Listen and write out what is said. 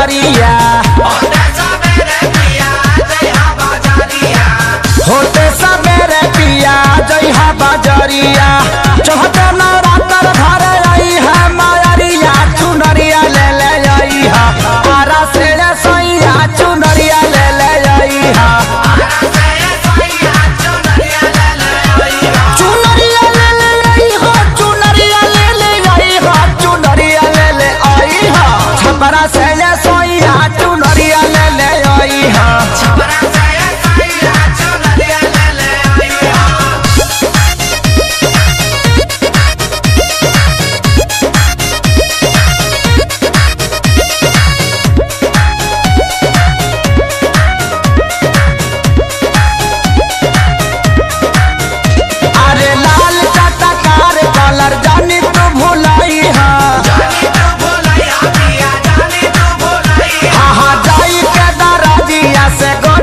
बजरिया होते सबेरे पिया जइहा बजरिया चौहते नवरात्र घर आई है मायरिया चुनरिया ले ले आई हा आरा से रे सैया चुनरिया ले ले आई हा चुनरिया ले ले आई हा चुनरिया ले ले आई हा चुनरिया ले ले आई हा छपरा से रे सैया चुनरिया ले ले आई हा अरे लाल चटकार कलर जानी तू भुलाई हा हाँ हाँ जाई के दरजिया से गो